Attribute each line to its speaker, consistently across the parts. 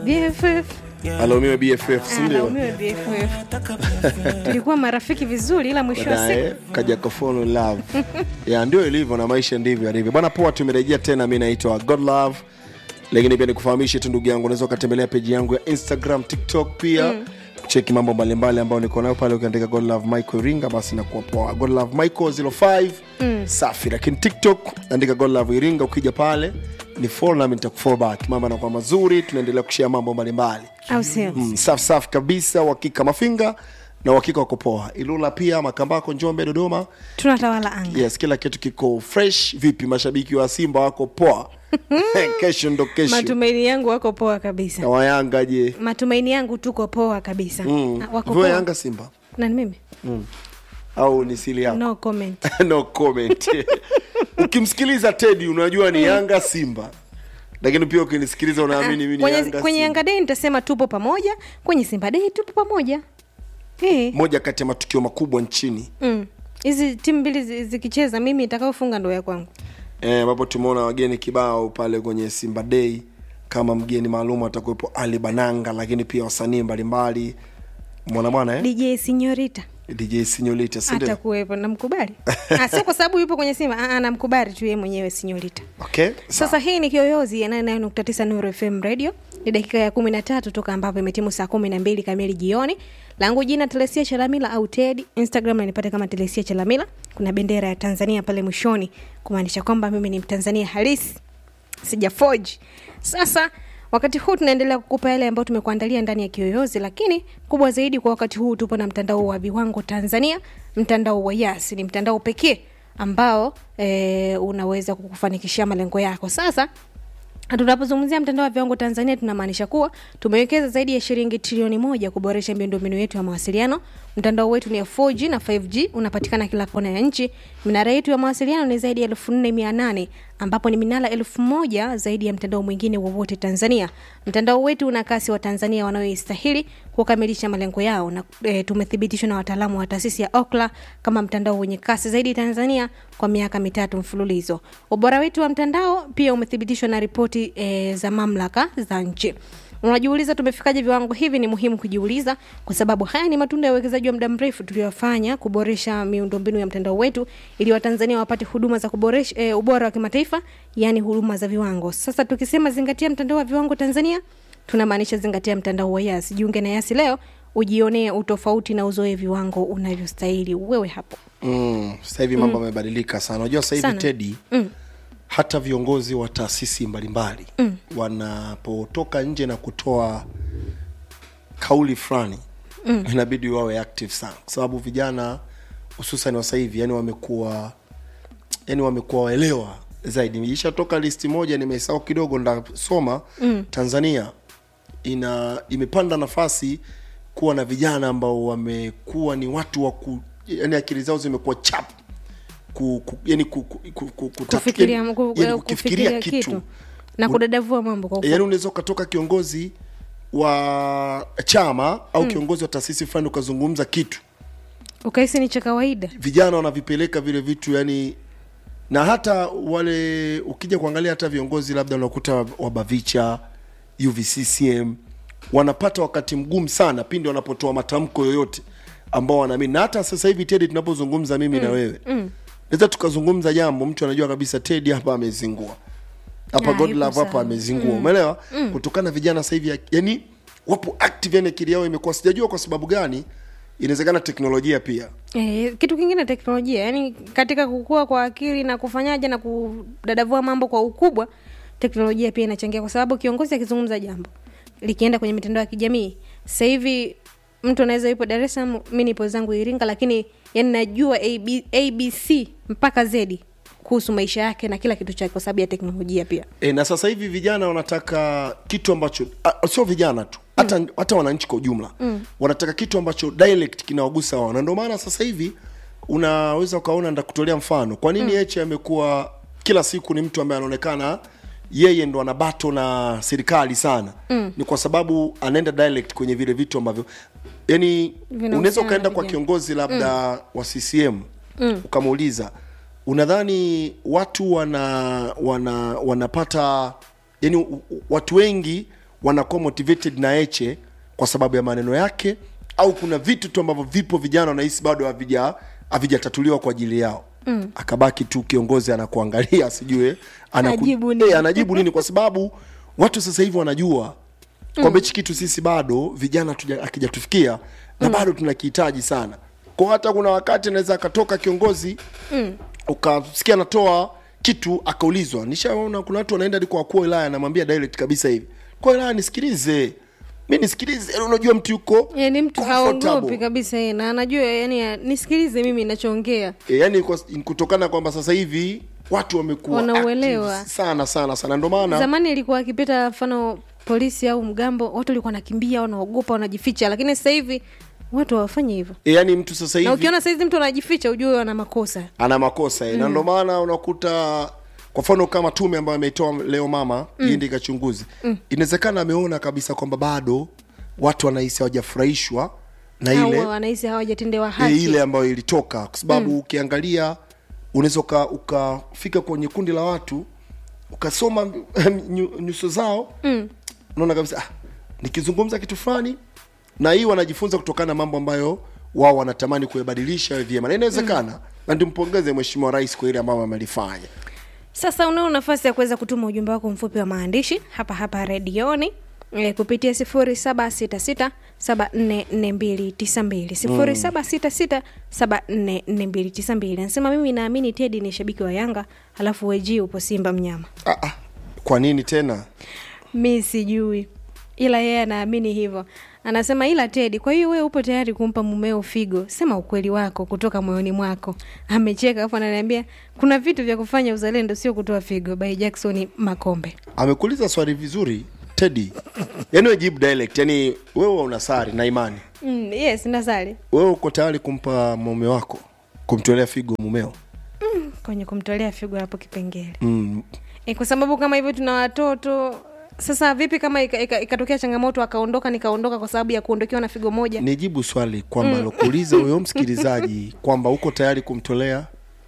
Speaker 1: BFF
Speaker 2: alaumiwe bff sindio
Speaker 1: alaumiwe BFF. Tulikuwa marafiki vizuri, ila mwisho wa siku
Speaker 2: baadaye kaja kafolo love ya ndio ilivyo na maisha ndivyo yalivyo bwana poa tumerejea tena mi naitwa god love lakini pia nikufahamishe tu ndugu yangu unaweza ukatembelea peji yangu ya instagram tiktok pia mm cheki mambo mbalimbali ambayo niko nayo pale ukiandika god love michael iringa basi nakuwa poa god love michael 05 mm. safi lakini tiktok andika god love iringa ukija pale ni follow nami nitakufollow back mambo anakuwa mazuri tunaendelea kushia mambo mbalimbali
Speaker 1: au sio?
Speaker 2: mm, safi safi kabisa uhakika mafinga na uhakika wako poa ilula pia makambako njombe dodoma
Speaker 1: Tunatawala anga.
Speaker 2: yes kila kitu kiko fresh vipi mashabiki wa simba wako poa kesho ndo kesho
Speaker 1: Matumaini yangu wako poa kabisa.
Speaker 2: na wayanga je
Speaker 1: Matumaini yangu tuko poa kabisa.
Speaker 2: mm.
Speaker 1: Ah, Wako
Speaker 2: Viwa
Speaker 1: poa.
Speaker 2: yanga simba
Speaker 1: Na ni mimi?
Speaker 2: au ni sili yako
Speaker 1: No comment.
Speaker 2: no comment ukimsikiliza tedi unajua ni yanga simba lakini pia ukinisikiliza unaamini mimi ni
Speaker 1: kwenye,
Speaker 2: yanga
Speaker 1: kwenye
Speaker 2: simba.
Speaker 1: Yanga Day nitasema tupo pamoja, kwenye Simba Day tupo pamoja. Eh.
Speaker 2: moja kati ya matukio makubwa nchini
Speaker 1: Mm. Hizi timu mbili zi- zikicheza mimi nitakaofunga ndo ya kwangu.
Speaker 2: Eh, ambapo tumeona wageni kibao pale kwenye simba day kama mgeni maalum atakuwepo ali bananga lakini pia wasanii mbalimbali mwana bwana eh?
Speaker 1: DJ Signorita
Speaker 2: dj sinyolita sindio
Speaker 1: atakuwepo, namkubali. Ah, sio kwa sababu yupo kwenye Simba, ah, ah, namkubali tu yeye mwenyewe Signorita.
Speaker 2: okay
Speaker 1: Sasa hii ni Kiyoyozi ya 99.9 Nuru FM Radio. Ni dakika ya kumi na tatu toka ambapo imetimu saa kumi na mbili kamili jioni. Langu jina Telesia Chalamila au Ted. Instagram nanipate kama Telesia Chalamila. Kuna bendera ya Tanzania pale mwishoni kumaanisha kwamba mimi ni Mtanzania halisi, sijafoji. Sasa wakati huu tunaendelea kukupa yale ambayo tumekuandalia ndani ya Kiyoyozi, lakini kubwa zaidi kwa wakati huu tupo na mtandao wa viwango Tanzania, mtandao wa Yas. Ni mtandao pekee ambao e, unaweza kukufanikishia malengo yako. Sasa tunapozungumzia mtandao wa viwango Tanzania tunamaanisha kuwa tumewekeza zaidi ya shilingi trilioni moja kuboresha miundombinu yetu ya mawasiliano. Mtandao wetu ni ya 4G na 5G, unapatikana kila kona ya nchi. Minara yetu ya mawasiliano ni zaidi ya elfu nne mia nane ambapo ni minara elfu moja zaidi ya mtandao mwingine wowote Tanzania. Mtandao wetu una kasi wa Tanzania wanaoistahili kukamilisha malengo yao, na e, tumethibitishwa na wataalamu wa taasisi ya Ookla kama mtandao wenye kasi zaidi Tanzania kwa miaka mitatu mfululizo. Ubora wetu wa mtandao pia umethibitishwa na ripoti e, za mamlaka za nchi. Unajiuliza tumefikaje viwango hivi? Ni muhimu kujiuliza, kwa sababu haya ni matunda ya uwekezaji wa muda mrefu tuliofanya kuboresha miundombinu ya mtandao wetu ili Watanzania wapate huduma za kuboresha e, ubora wa kimataifa, yaani huduma za viwango. Sasa tukisema zingatia mtandao wa viwango Tanzania, tunamaanisha zingatia mtandao wa Yas. Jiunge na Yas leo ujionee utofauti na uzoe viwango unavyostahili wewe hapo.
Speaker 2: mm, sasa hivi mambo yamebadilika sana unajua sasa hivi
Speaker 1: Sana.
Speaker 2: tedi
Speaker 1: Mm.
Speaker 2: hata viongozi wa taasisi mbalimbali mm. wanapotoka nje na kutoa kauli fulani mm. inabidi wawe active sana kwa sababu vijana hususan wa sasa hivi yani wamekuwa yani wamekuwa waelewa zaidi ishatoka listi moja nimesahau kidogo ndasoma mm. tanzania ina imepanda nafasi kuwa na vijana ambao wamekuwa ni watu wa ku, yani akili zao zimekuwa chap ku, ku, yani ku, ku, ku, ku, kutatu-
Speaker 1: Kufikiria,
Speaker 2: yani-
Speaker 1: ku,
Speaker 2: yani
Speaker 1: kufikiria kitu, na kudadavua mambo kwa ufupi.
Speaker 2: yaani unaweza ukatoka kiongozi wa chama au mm. kiongozi wa taasisi fulani ukazungumza kitu
Speaker 1: ukahisi ni cha kawaida.
Speaker 2: vijana wanavipeleka vile vitu yani na hata wale ukija kuangalia hata viongozi labda unakuta wa bavicha uvccm wanapata wakati mgumu sana pindi wanapotoa matamko yoyote ambao wanaamini na hata sasa hivi tedi tunapozungumza mimi mm. na wewe mm. naweza tukazungumza jambo mtu anajua kabisa tedi hapa amezingua hapa
Speaker 1: Ah,
Speaker 2: god
Speaker 1: yuko
Speaker 2: love hapa
Speaker 1: sawa.
Speaker 2: amezingua umeelewa kutokana na vijana sasa hivi ya- yani wapo active yani akili yao imekuwa sijajua kwa sababu gani inawezekana teknolojia pia
Speaker 1: E, kitu kingine teknolojia, yani katika kukua kwa akili na kufanyaje na kudadavua mambo kwa ukubwa, teknolojia pia inachangia, kwa sababu kiongozi akizungumza jambo likienda kwenye mitandao ya kijamii, sasa hivi mtu anaweza yupo Dar es Salaam, mi nipo zangu Iringa, lakini yani najua AB, ABC mpaka Z kuhusu maisha yake na kila kitu chake, kwa sababu ya teknolojia pia.
Speaker 2: e, na sasa hivi vijana wanataka kitu ambacho a, sio vijana tu hata mm. hata wananchi kwa ujumla mm. wanataka kitu ambacho dialect kinawagusa wao na ndio maana sasa hivi unaweza ukaona ndakutolea mfano kwa nini mm. amekuwa kila siku ni mtu ambaye anaonekana yeye ndo ana bato na serikali sana mm. ni kwa sababu anaenda dialect kwenye vile vitu ambavyo yani
Speaker 1: Vinahusiana
Speaker 2: unaweza
Speaker 1: na
Speaker 2: ukaenda kwa
Speaker 1: vijana.
Speaker 2: kiongozi labda mm. wa ccm mm. ukamuuliza unadhani watu wana wana wanapata yani u- u- watu wengi wanakuwa motivated na eche kwa sababu ya maneno yake au kuna vitu tu ambavyo vipo vijana wanahisi bado havija havijatatuliwa kwa ajili yao mm. akabaki tu kiongozi anakuangalia sijue anaku-
Speaker 1: Anajibu nini?
Speaker 2: Eh, anajibu nini kwa sababu watu sasa hivi wanajua kwamba hichi kitu sisi bado vijana tuja- akijatufikia na bado tunakihitaji sana kwa hata kuna wakati anaweza akatoka kiongozi mm. ukasikia anatoa kitu akaulizwa nishaona kuna watu wanaenda hadi kwa wakuu wa wilaya anamwambia direct kabisa hivi kwa wilaya nisikilize mi nisikilize Yaani unajua mtu yuko
Speaker 1: yani mtu
Speaker 2: comfortable.
Speaker 1: haogopi kabisa yeye, na anajua yani nisikilize mimi nachoongea
Speaker 2: e, yani kwa, kutokana kwamba sasa hivi watu wamekuwa
Speaker 1: Wanauelewa.
Speaker 2: active sana sana sana ndio maana
Speaker 1: zamani ilikuwa akipita mfano polisi au mgambo watu walikuwa wanakimbia wanaogopa wanajificha lakini sasa hivi watu hawafanyi hivyo
Speaker 2: e, yani mtu sasa
Speaker 1: na
Speaker 2: hivi
Speaker 1: ukiona saizi mtu anajificha ujue ana makosa
Speaker 2: ana makosa mm. na ndio maana unakuta kwa mfano kama tume ambayo ameitoa leo mama mm. iende ikachunguzi mm. inawezekana ameona kabisa kwamba bado watu wanahisi hawajafurahishwa na ile
Speaker 1: au wanahisi hawajatendewa
Speaker 2: e,
Speaker 1: haki
Speaker 2: ile ambayo ilitoka kwa sababu mm. ukiangalia unaweza uka- ukafika kwenye kundi la watu ukasoma nyu- nyuso zao mm. unaona kabisa ah, nikizungumza kitu fulani na hii wanajifunza kutokana na mambo ambayo wao wanatamani kuyabadilisha yawe vyema na inawezekana mm. na ndimpongeze mheshimiwa rais kwa ile ambayo amelifanya
Speaker 1: sasa unao nafasi ya kuweza kutuma ujumbe wako mfupi wa maandishi hapa hapa redioni e, kupitia sifuri saba sita sita saba nne nne mbili tisa mbili sifuri saba sita sita saba nne nne mbili tisa mbili anasema mimi naamini tedi ni shabiki wa yanga halafu weji upo simba mnyama
Speaker 2: ah, ah. kwa nini tena
Speaker 1: mi sijui ila yeye anaamini hivyo anasema ila tedi kwa hiyo wewe upo tayari kumpa mumeo figo sema ukweli wako kutoka moyoni mwako amecheka alafu ananiambia kuna vitu vya kufanya uzalendo sio kutoa figo by jackson makombe
Speaker 2: amekuuliza swali vizuri tedi yaani we jibu dialect yani wewe una sari na imani
Speaker 1: mm, yes nasali
Speaker 2: wewe uko tayari kumpa mume wako kumtolea figo mumeo
Speaker 1: kwenye kumtolea figo hapo kipengele
Speaker 2: mm.
Speaker 1: e, kwa sababu kama hivyo tuna watoto sasa vipi kama ikatokea ika, ikatokea changamoto akaondoka nikaondoka kwa sababu ya kuondokewa na figo moja
Speaker 2: nijibu swali kwamba mm. lokuuliza huyo msikilizaji kwamba uko tayari kumtolea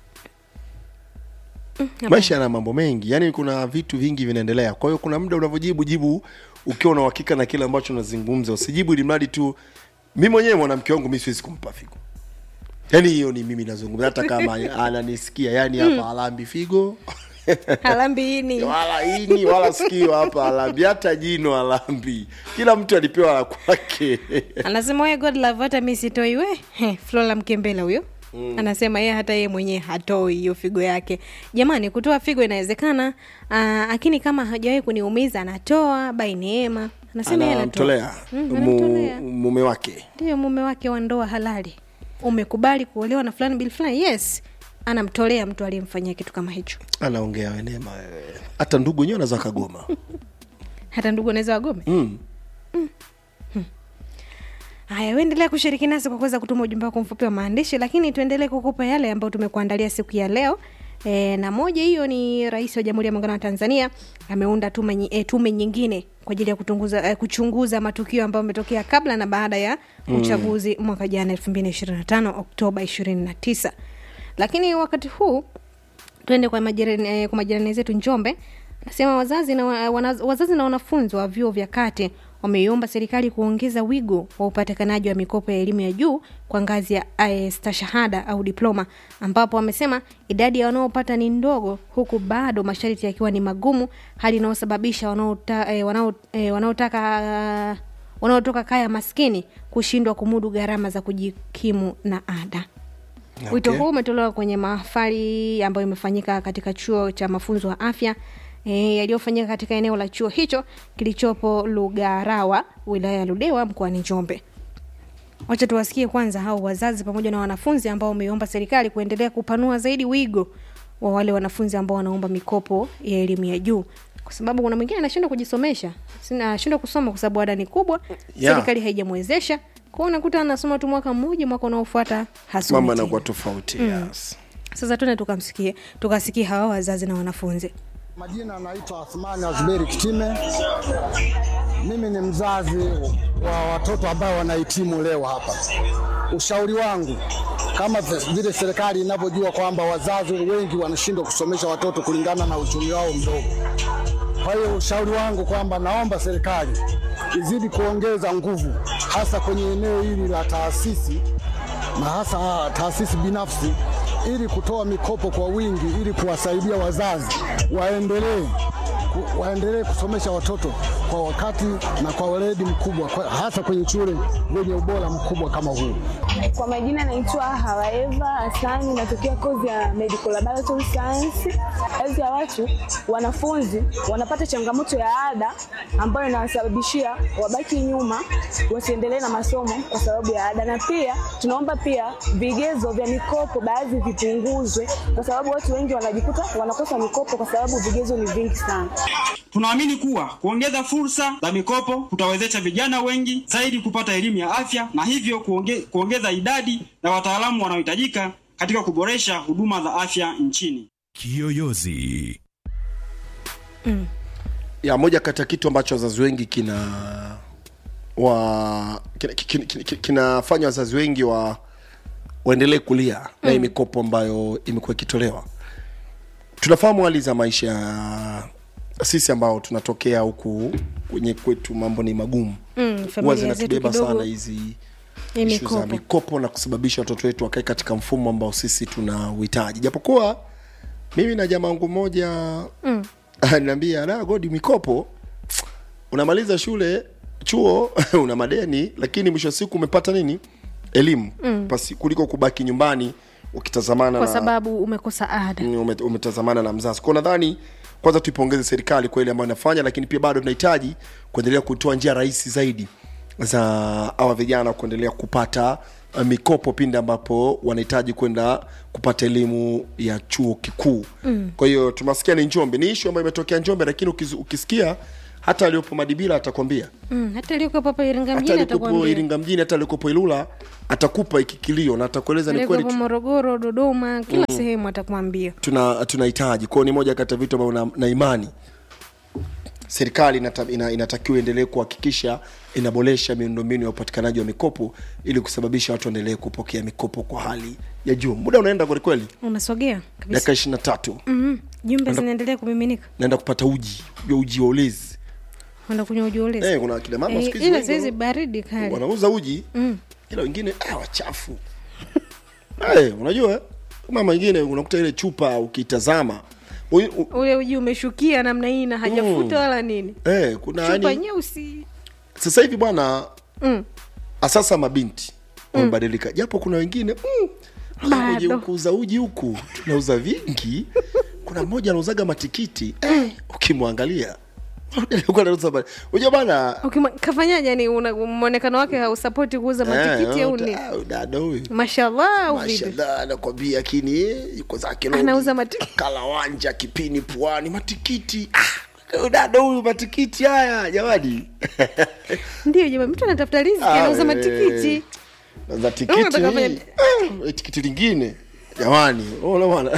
Speaker 2: maisha yana mambo mengi yaani kuna vitu vingi vinaendelea kwa hiyo kuna muda unavyojibu jibu ukiwa na uhakika na kile ambacho unazungumza usijibu ili mradi tu mi mwenyewe mwanamke wangu mi siwezi kumpa figo yaani hiyo ni mimi nazungumza hata kama ananisikia yaani hapa alambi figo
Speaker 1: halambi ini
Speaker 2: wala ini wala sikio hapa alambi hata jino alambi kila mtu alipewa la kwake
Speaker 1: anasema we god love hata mi sitoi we He, flora mkembela huyo mm. anasema yeye hata yeye mwenyewe hatoi hiyo figo yake jamani kutoa figo inawezekana ah, lakini kama hajawahi kuniumiza anatoa by neema anasema yeye anatoa
Speaker 2: anamtolea
Speaker 1: Mm,
Speaker 2: mu,
Speaker 1: anamtolea.
Speaker 2: mume wake
Speaker 1: ndiyo mume wake wa ndoa halali umekubali kuolewa na fulani bili fulani yes anamtolea mtu aliyemfanyia kitu kama hicho
Speaker 2: anaongea wenema wewe hata ndugu wenyewe anaweza kagoma
Speaker 1: hata ndugu anaweza wagome
Speaker 2: mm.
Speaker 1: haya uendelea kushiriki nasi kwa kuweza kutuma ujumbe wako mfupi wa maandishi lakini tuendelee kukupa yale ambayo tumekuandalia siku ya leo E, na moja hiyo ni rais wa jamhuri ya muungano wa tanzania ameunda tume, nyi- e, tume nyingine kwa ajili ya kutunguza, e, kuchunguza matukio ambayo ametokea kabla na baada ya uchaguzi mwaka jana 2025 oktoba 29 lakini wakati huu tuende kwa majirani, eh, kwa majirani zetu njombe anasema wazazi na, wa- wana, wazazi na wanafunzi wa vyuo vya kati wameiomba serikali kuongeza wigo wa upatikanaji wa mikopo ya elimu ya juu kwa ngazi ya eh, stashahada au diploma ambapo wamesema idadi ya wanaopata ni ndogo huku bado masharti yakiwa ni magumu hali inayosababisha wanaota, eh, wanao, eh, wanaotaka wanaotoka kaya maskini kushindwa kumudu gharama za kujikimu na ada
Speaker 2: Okay.
Speaker 1: wito huu umetolewa kwenye mahafali ambayo imefanyika katika chuo cha mafunzo ya afya e, yaliyofanyika katika eneo la chuo hicho kilichopo lugarawa wilaya ya ludewa mkoani njombe wacha tuwasikie kwanza hao wazazi pamoja na wanafunzi ambao wameomba serikali kuendelea kupanua zaidi wigo wa wale wanafunzi ambao wanaomba mikopo ya elimu ya juu kwa sababu kuna mwingine anashindwa kujisomesha Sina- anashindwa kusoma kwa sababu ada ni kubwa
Speaker 2: Yeah.
Speaker 1: serikali haijamwezesha kwao unakuta anasoma tu mwaka mmoja mwaka unaofuata hasomi
Speaker 2: mambo
Speaker 1: tena.
Speaker 2: yanakuwa tofauti yes.
Speaker 1: sasa tuende tukamsikie tukasikie hawa wazazi na wanafunzi
Speaker 3: Majina naitwa Athmani Azberi Kitime. Mimi ni mzazi wa watoto ambao wanahitimu leo hapa. Ushauri wangu kama vile serikali inavyojua kwamba wazazi wengi wanashindwa kusomesha watoto kulingana na uchumi wao mdogo, Kwa hiyo ushauri wangu kwamba naomba serikali izidi kuongeza nguvu hasa kwenye eneo hili la taasisi na hasa taasisi binafsi ili kutoa mikopo kwa wingi ili kuwasaidia wazazi waendelee ku- waendelee kusomesha watoto kwa wakati na kwa weledi mkubwa kwa, hasa kwenye shule zenye ubora mkubwa kama huu.
Speaker 4: Kwa majina naitwa Hawaeva Hasani, natokea kozi ya Medical Laboratory Science. Baadhi ya watu wanafunzi wanapata changamoto ya ada ambayo inawasababishia wabaki nyuma, wasiendelee na masomo kwa sababu ya ada, na pia tunaomba pia vigezo vya mikopo baadhi vipunguzwe, kwa sababu watu wengi wanajikuta wanakosa mikopo kwa sababu vigezo ni vingi sana.
Speaker 5: Tunaamini kuwa kuongeza fursa za mikopo kutawezesha vijana wengi zaidi kupata elimu ya afya na hivyo kuonge, kuongeza idadi ya wataalamu wanaohitajika katika kuboresha huduma za afya nchini.
Speaker 6: Kiyoyozi.
Speaker 2: ya moja kati ya kitu ambacho wazazi wengi kina wa kinafanya kina, kina, kina kinafanya wazazi wengi wa waendelee kulia na hii mikopo ambayo imekuwa ikitolewa tunafahamu hali za maisha ya sisi ambao tunatokea huku kwenye kwetu mambo ni magumu
Speaker 1: Mm,
Speaker 2: huwa
Speaker 1: familia zetu
Speaker 2: zinatubeba
Speaker 1: kidogo
Speaker 2: sana hizi
Speaker 1: ni
Speaker 2: ishu za
Speaker 1: mikopo.
Speaker 2: mikopo na kusababisha watoto wetu wakae katika mfumo ambao sisi tuna uhitaji japokuwa mimi na jamaa wangu mmoja mm. ananiambia la godi mikopo unamaliza shule chuo una madeni lakini mwisho wa siku umepata nini elimu mm. pasi kuliko kubaki nyumbani ukitazamana
Speaker 1: kwa
Speaker 2: na
Speaker 1: sababu umekosa ada
Speaker 2: Mm, ume- umetazamana na mzazi kwao nadhani kwanza tuipongeze serikali kwa ile ambayo inafanya lakini pia bado tunahitaji kuendelea kutoa njia rahisi zaidi za awa vijana kuendelea kupata uh, mikopo pindi ambapo wanahitaji kwenda kupata elimu ya chuo kikuu mm. kwa hiyo tumasikia ni njombe ni ishu ambayo imetokea njombe lakini ukiz- ukisikia hata aliyopo madibila atakwambia
Speaker 1: mm, hata aliokuwepo hapa Iringa
Speaker 2: hata
Speaker 1: mjini
Speaker 2: alikopo
Speaker 1: atakwambia
Speaker 2: iringa mjini hata alikopo ilula atakupa iki kilio na atakueleza ni kweli
Speaker 1: aliokuwepo Morogoro, Dodoma, kila sehemu atakwambia
Speaker 2: tuna tunahitaji kwao ni moja kati ya vitu ambavyo na, na imani serikali inata, ina, inatakiwa iendelee kuhakikisha inaboresha miundombinu ya upatikanaji wa mikopo ili kusababisha watu waendelee kupokea mikopo kwa hali ya juu muda unaenda kwelikweli
Speaker 1: unasogea kabisa
Speaker 2: dakika ishiri na tatu
Speaker 1: mm jumbe zinaendelea kumiminika
Speaker 2: naenda kupata uji ujua uji wa ulezi
Speaker 1: enda kunywa ujiolezi
Speaker 2: eh, kuna kina mama
Speaker 1: Eh,
Speaker 2: siku hizi
Speaker 1: ila
Speaker 2: wengi
Speaker 1: saizi
Speaker 2: wana-
Speaker 1: baridi kali
Speaker 2: wanauza uji mm. ila wengine ah, wachafu hey, unajua eh, mama wengine unakuta ile chupa ukitazama u- u-
Speaker 1: ule uji umeshukia namna hii na hajafuta wala nini
Speaker 2: eh, kuna
Speaker 1: chupa
Speaker 2: yani
Speaker 1: nyeusi
Speaker 2: sasa hivi bwana
Speaker 1: mm.
Speaker 2: asasa mabinti wamebadilika japo kuna wengine mm,
Speaker 1: Bado.
Speaker 2: kuja kuuza uji huku tunauza vingi kuna mmoja anauzaga matikiti eh, ukimwangalia alikuwa anauza ma- unajua bana
Speaker 1: Ukima- kafanyaje yani una- mwonekano wake hausapoti kuuza matikiti
Speaker 2: eh,
Speaker 1: au
Speaker 2: uta-
Speaker 1: nini
Speaker 2: ah, dada huyu
Speaker 1: mashallah au vipi
Speaker 2: mashallah anakwambia lakini yuko zake lodi.
Speaker 1: Anauza mati-
Speaker 2: kalawanja kipini puani matikiti ah, dada huyu matikiti haya jamani
Speaker 1: ndio jamani mtu anatafuta riziki
Speaker 2: Ah,
Speaker 1: anauza
Speaker 2: eh.
Speaker 1: matikiti
Speaker 2: za tikiti
Speaker 1: Unataka fanya-
Speaker 2: eh, tikiti lingine jamani unaona bwana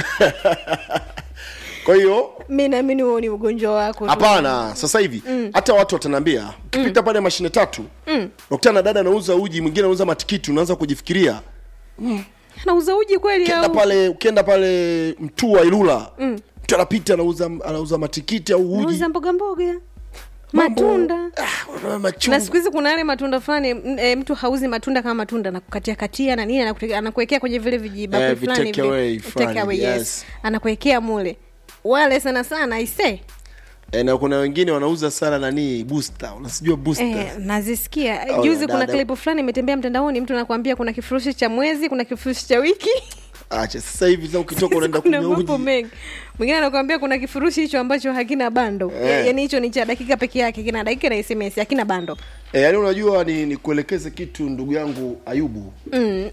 Speaker 2: kwa hiyo
Speaker 1: mi naamini huo ni ugonjwa wako tu.
Speaker 2: hapana sasa hivi hata watu watanaambia ukipita pale mashine tatu unakutana na dada anauza uji mwingine anauza matikiti unaanza kujifikiria
Speaker 1: anauza uji kweli
Speaker 2: ukienda
Speaker 1: au
Speaker 2: pale ukienda pale mtua ilula mtu anapita anauza anauza matikiti au uji
Speaker 1: anauza mboga mboga
Speaker 2: Mambo-
Speaker 1: matunda
Speaker 2: ah, unaona
Speaker 1: na
Speaker 2: machungwa.
Speaker 1: siku hizi kuna yale matunda fulani m- e, mtu hauzi matunda kama matunda nakukatia katia na nini anakutek- anakuwekea kwenye vile vijibakuli
Speaker 2: Eh,
Speaker 1: fulani
Speaker 2: vitake
Speaker 1: vile.
Speaker 2: away fulani,
Speaker 1: Take away, yes.
Speaker 2: yes.
Speaker 1: anakuwekea mule wale sana sana aise
Speaker 2: Eh, na kuna wengine wanauza sana nani booster unasijua booster
Speaker 1: eh, nazisikia
Speaker 2: Oh,
Speaker 1: juzi
Speaker 2: na
Speaker 1: kuna
Speaker 2: dada.
Speaker 1: klipu fulani imetembea mtandaoni mtu anakuambia kuna kifurushi cha mwezi kuna kifurushi cha wiki
Speaker 2: acha sasa hivi sasa ukitoka unaenda
Speaker 1: kuna
Speaker 2: kunywa
Speaker 1: mambo
Speaker 2: uji
Speaker 1: mengi mwingine anakuambia kuna kifurushi hicho ambacho hakina bando
Speaker 2: Eh.
Speaker 1: yaani hicho ni cha dakika peke yake kina dakika na sms hakina bando
Speaker 2: E, yani unajua ni, ni kuelekeze kitu ndugu yangu Ayubu mm.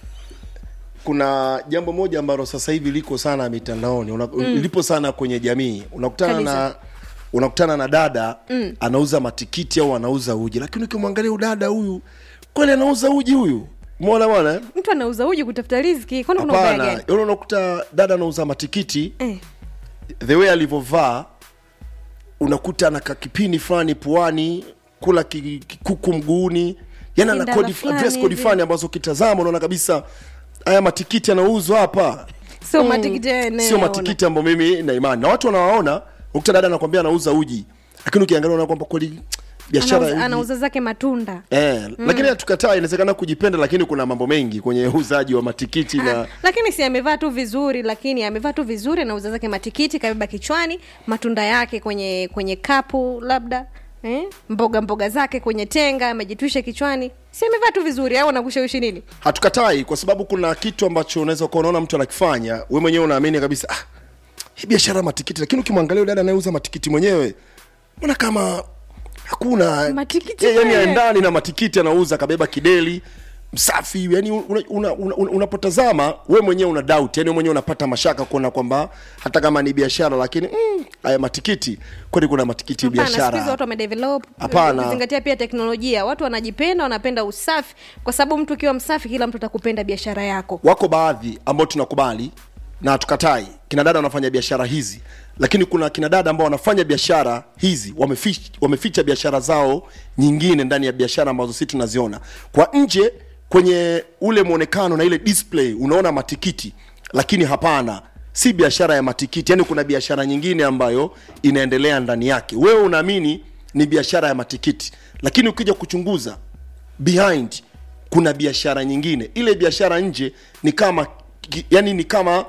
Speaker 2: kuna jambo moja ambalo sasa hivi liko sana mitandaoni una, mm. lipo sana kwenye jamii unakutana
Speaker 1: Kabisa.
Speaker 2: na unakutana na dada mm. anauza matikiti au anauza uji lakini ukimwangalia huyu dada huyu kweli anauza uji huyu umeona bwana eh?
Speaker 1: mtu anauza uji kutafuta riziki kwani kuna ubaya
Speaker 2: hapana
Speaker 1: gani
Speaker 2: Yaani unakuta dada anauza matikiti
Speaker 1: eh.
Speaker 2: the way alivyovaa unakuta ana kakipini fulani puani kula ki- kikuku mguuni yani ana
Speaker 1: Kindala
Speaker 2: kodi
Speaker 1: fulani
Speaker 2: dress code
Speaker 1: hivi.
Speaker 2: fulani ambazo ukitazama unaona kabisa haya matikiti yanauzwa hapa
Speaker 1: sio matikiti ya eneo
Speaker 2: sio matikiti ambayo mimi na imani na watu wanawaona ukuta dada anakwambia anauza uji lakini ukiangalia unaona kwamba kweli biashara
Speaker 1: anauza,
Speaker 2: ya uji
Speaker 1: anauza zake matunda
Speaker 2: Eh, lakini hatukataa inawezekana kujipenda lakini kuna mambo mengi kwenye uuzaji wa matikiti na
Speaker 1: Ah, lakini si amevaa tu vizuri lakini amevaa tu vizuri anauza zake matikiti kabeba kichwani matunda yake kwenye kwenye kapu labda eh? mboga mboga zake kwenye tenga amejitwisha kichwani si amevaa tu vizuri au anakushawishi nini
Speaker 2: hatukatai kwa sababu kuna kitu ambacho unaweza kuwa unaona mtu anakifanya we mwenyewe unaamini kabisa ah, hii biashara ya matikiti lakini ukimwangalia yule dada anayeuza matikiti mwenyewe mbona kama hakuna
Speaker 1: Matikiti
Speaker 2: Eh, yani
Speaker 1: kweli.
Speaker 2: ndani na matikiti anauza kabeba kideli msafi yani unapotazama una, una, una, unapotazama, we mwenyewe una doubt yani we mwenyewe unapata mashaka kuona kwamba hata kama ni biashara lakini mm, haya matikiti kweli kuna matikiti
Speaker 1: Hapana, siku hizi
Speaker 2: biashara
Speaker 1: watu wamedevelop
Speaker 2: Hapana.
Speaker 1: ukizingatia pia teknolojia watu wanajipenda wanapenda usafi kwa sababu mtu ukiwa msafi kila mtu atakupenda biashara yako
Speaker 2: wako baadhi ambao tunakubali na hatukatai kina dada wanafanya biashara hizi lakini kuna kina dada ambao wanafanya biashara hizi wameficha, wameficha biashara zao nyingine ndani ya biashara ambazo sisi tunaziona kwa nje kwenye ule mwonekano na ile display unaona matikiti lakini hapana si biashara ya matikiti yani kuna biashara nyingine ambayo inaendelea ndani yake wewe unaamini ni biashara ya matikiti lakini ukija kuchunguza behind kuna biashara nyingine ile biashara nje ni kama ki- yani ni kama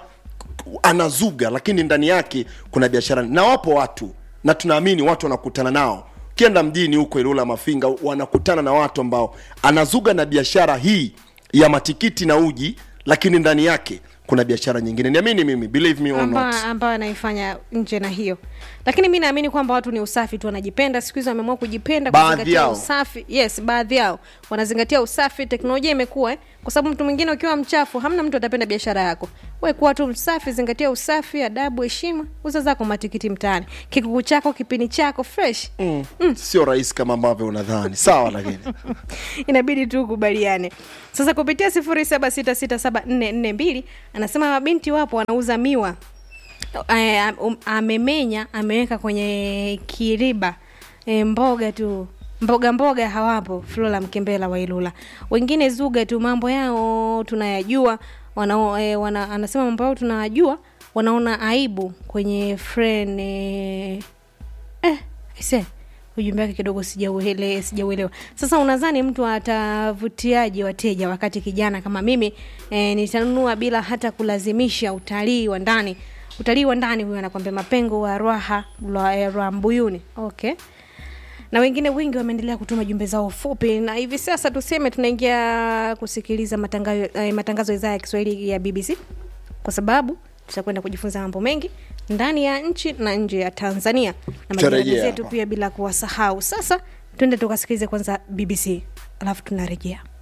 Speaker 2: anazuga lakini ndani yake kuna biashara na wapo watu na tunaamini watu wanakutana nao ukienda mjini huko ilula mafinga wanakutana na watu ambao anazuga na biashara hii ya matikiti na uji lakini ndani yake kuna biashara nyingine niamini mimi believe me or not
Speaker 1: ambayo amba anaifanya nje na hiyo lakini mi naamini kwamba watu ni usafi tu wanajipenda siku hizi wameamua kujipenda
Speaker 2: Baadhi
Speaker 1: kuzingatia
Speaker 2: yao.
Speaker 1: usafi yes baadhi yao wanazingatia usafi teknolojia imekuwa eh, kwa sababu mtu mwingine ukiwa mchafu hamna mtu atapenda biashara yako we kuwa tu msafi zingatia usafi adabu heshima uza zako matikiti mtaani kikuku chako kipini chako fresh
Speaker 2: mm. sio rahisi kama ambavyo unadhani sawa lakini
Speaker 1: inabidi tu ukubaliane sasa kupitia sifuri saba sita sita saba nne nne mbili anasema mabinti wapo wanauza miwa Eh, um, amemenya ameweka kwenye kiriba e, mboga tu mboga mboga hawapo flora mkembela wailula wengine zuga tu mambo yao tunayajua wana, e, wana, anasema mambo yao tunayajua wanaona aibu kwenye friend e, eh, aise ujumbe wake kidogo sijauele sijauelewa sasa unadhani mtu atavutiaje wateja wakati kijana kama mimi e, nitanunua bila hata kulazimisha utalii wa ndani utalii wa ndani huyo anakwambia mapengo wa rwaha rwa, eh, rwa mbuyuni okay na wengine wengi wameendelea kutuma jumbe zao fupi na hivi sasa tuseme tunaingia kusikiliza matangazo, eh, matangazo ya idhaa ya kiswahili ya bbc kwa sababu tutakwenda kujifunza mambo mengi ndani ya nchi na nje ya tanzania na majirani
Speaker 2: Tutarejea
Speaker 1: zetu
Speaker 2: hapa.
Speaker 1: pia bila kuwasahau sasa twende tukasikilize kwanza bbc alafu tunarejea